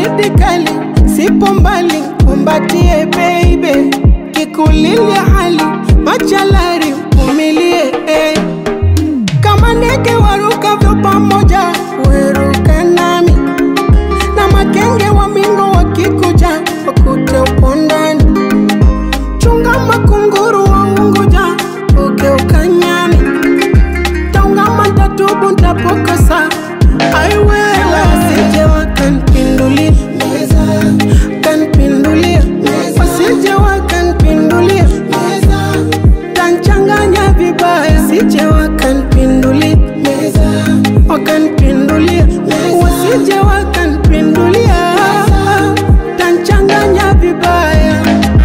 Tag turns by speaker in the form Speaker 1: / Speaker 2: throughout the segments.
Speaker 1: baridi kali, sipo mbali, kumbatie baby, kikulilia hali machalari, umilie eh. kama ndege warukavyo pamoja, weruka nami na makenge wa mingo wakikuja, wakute upo ndani chunga makunguru wa Unguja, ugeuka nyani taungama tatubu ntapokosa aiwewe wasije wakanpindulia kanpindulia wasije wakanpindulia tanchanganya vibaya sije wakanpindulia wakanpindulia wasije wakanpindulia tanchanganya vibaya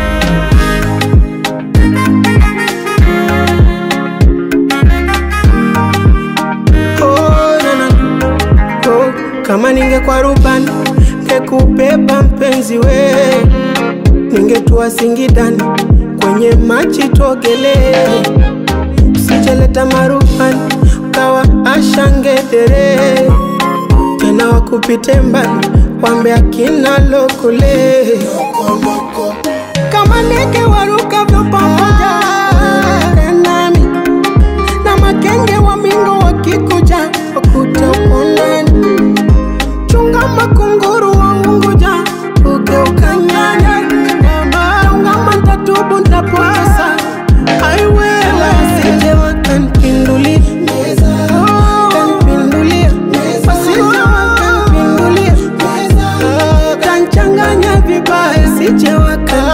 Speaker 1: Oh, na, na. Oh, kama ningekuwa rubani ngekubeba mpenzi we, ningetua Singidani kwenye machi tuogelee, usijeleta marubani ukawa ashangedere tena wakupite mbali wambe akina lokole kama ndege warukavyo pamoja nami na makenge wa mingo wakikuja wakuta upo ndani chunga makunguru wa Unguja ugeuka nyanya ungama ntatubu ntapokosa aiwewe wasije wakanpindulia kanpindulia wasije wakanpindulia tanchanganya vibaya sije wakan